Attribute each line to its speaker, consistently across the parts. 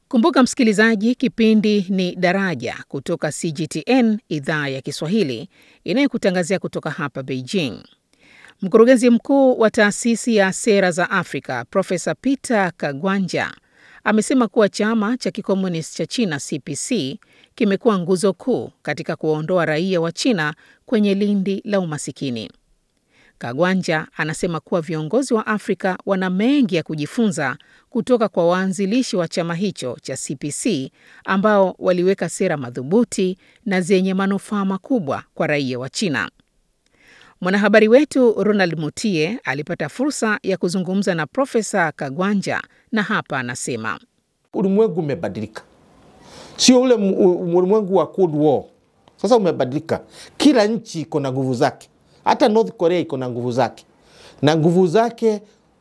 Speaker 1: Kumbuka msikilizaji, kipindi ni Daraja kutoka CGTN idhaa ya Kiswahili inayokutangazia kutoka hapa Beijing. Mkurugenzi mkuu wa taasisi ya sera za Afrika Profesa Peter Kagwanja amesema kuwa chama cha kikomunisti cha China CPC kimekuwa nguzo kuu katika kuwaondoa raia wa China kwenye lindi la umasikini. Kagwanja anasema kuwa viongozi wa Afrika wana mengi ya kujifunza kutoka kwa waanzilishi wa chama hicho cha CPC ambao waliweka sera madhubuti na zenye manufaa makubwa kwa raia wa China. Mwanahabari wetu Ronald Mutie alipata fursa ya kuzungumza na Profesa Kagwanja na hapa anasema.
Speaker 2: Ulimwengu umebadilika, sio ule ulimwengu wa Cold War. Sasa umebadilika, kila nchi iko na nguvu zake. Hata North Korea iko na nguvu zake, na nguvu zake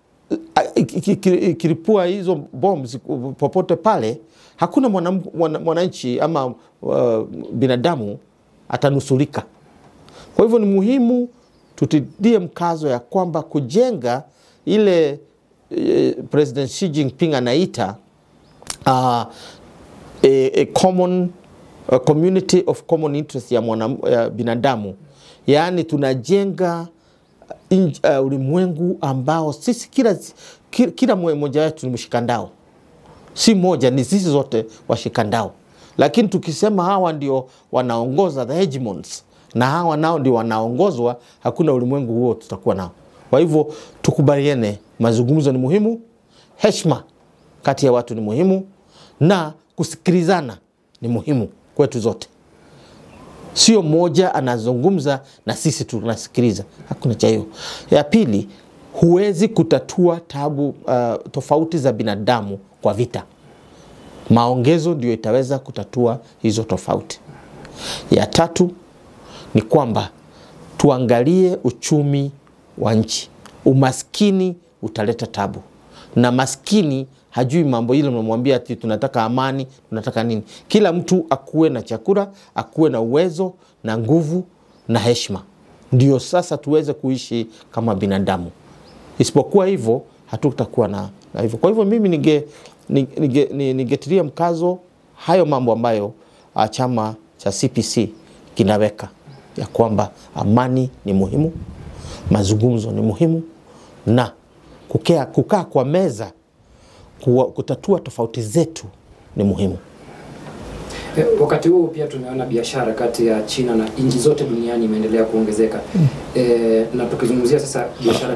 Speaker 2: ikilipua hizo bombs popote pale, hakuna mwananchi ama uh, binadamu atanusulika. Kwa hivyo ni muhimu tutidie mkazo ya kwamba kujenga ile eh, President Xi Jinping anaita uh, a, a common a community of common interest ya, mwana, ya binadamu yaani tunajenga uh, ulimwengu ambao sisi kila, kila, kila mmoja wetu ni mshikandao, si moja, ni sisi zote washikandao. Lakini tukisema hawa ndio wanaongoza the hegemons na hawa nao ndio wanaongozwa, hakuna ulimwengu huo tutakuwa nao. Kwa hivyo tukubaliane, mazungumzo ni muhimu, heshima kati ya watu ni muhimu, na kusikilizana ni muhimu kwetu zote. Sio mmoja anazungumza na sisi tunasikiliza, hakuna cha hiyo. Ya pili, huwezi kutatua tabu uh, tofauti za binadamu kwa vita. Maongezo ndio itaweza kutatua hizo tofauti. Ya tatu ni kwamba tuangalie uchumi wa nchi. Umaskini utaleta tabu, na maskini hajui mambo ile. Mnamwambia ati tunataka amani, tunataka nini? Kila mtu akuwe na chakula, akuwe na uwezo na nguvu na heshima, ndio sasa tuweze kuishi kama binadamu. Isipokuwa hivyo hatutakuwa na, na hivyo. Kwa hivyo mimi nige ningetilia nige, nige mkazo hayo mambo ambayo chama cha CPC kinaweka ya kwamba amani ni muhimu, mazungumzo ni muhimu, na kukaa kukaa kwa meza kuwa, kutatua tofauti zetu ni muhimu.
Speaker 3: E, wakati huu pia tumeona biashara kati ya China na nchi zote duniani imeendelea kuongezeka. E, na tukizungumzia sasa biashara